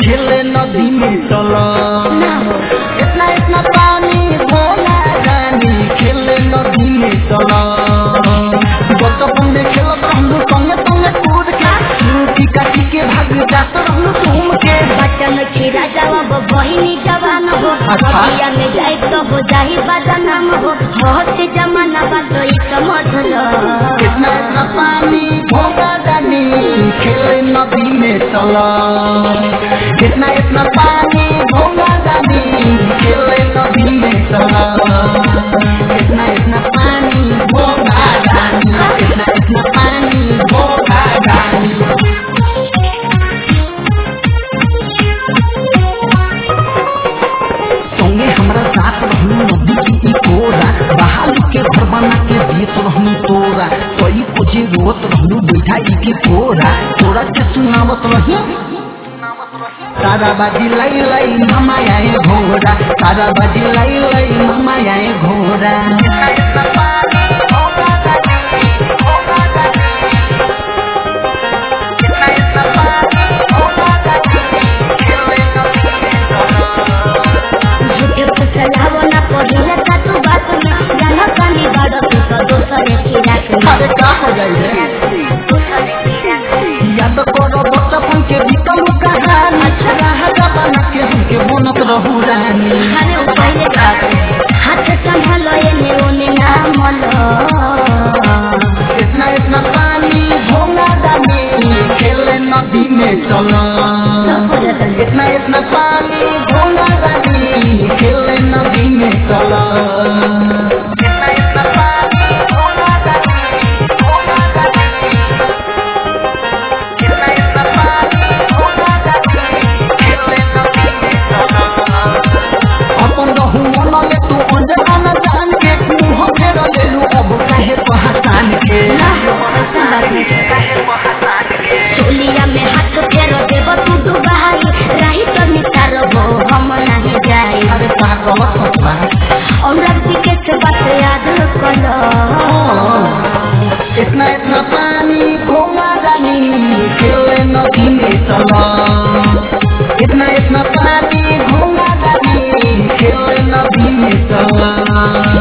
खेले नदी में चला ना हो इतना इतना पानी भोला रानी खेले नदी में चला बचपन में खेलत रहलू संगे संगे कूद के रोटी काटी के भाग जात रहलू घूम के बचन खीरा जवाब बहिनी जवान हो अच्छा। भैया में जाए तो हो जाही बदनाम हो बहुत जमाना बात ई समझ लो इतना इतना पानी भोला रानी खेले नदी में चला इतना इतना पानी भोला रानी खेले नदी में चला इतना इतना पानी भोला रानी इतना इतना पानी भोला रानी संगे हमरा साथ रहलू नदी की ई कोरा बहाली के घर बना के देत रहलू तोरा कई को जे रोत रहलू बैठा ई के कोरा तोरा के सुनावत रही तारा बाजी लाई लाई मामा आए घोड़ा तारा बाजी लाई लाई मामा आए घोड़ा झूठे फसलावो ना पहिले का तू बात में जाना कानी बड़ तू तो दोसरे की रात में अरे का हो जाई रे दोसरे की रात में याद करो बचपन के बीतल कहानी राजा बना के हमके बनत रहू रानी अरे वो पहिले बात हाथ संभलो एने ओने ना मलो इतना इतना पानी भोला दानी खेले नदी में चला इतना इतना पानी भोला दानी खेले नदी में चला इतना इतना पानी भोला दानी भोला दानी इतना इतना पानी भोला दानी खेले नदी में चला अपन रहू मनले तू अनजान जान के मुँह फेर लेलू अब काहे पहचान के चोलिया में हाथ फेरो देव तू डुबाई राही तो नितार हो हम नहीं जाई अरे का गलत होता और रब्बी के से बात याद करो इतना इतना पानी घोड़ा रानी खेले नदी में चला इतना इतना पानी घोड़ा रानी खेले नदी में चला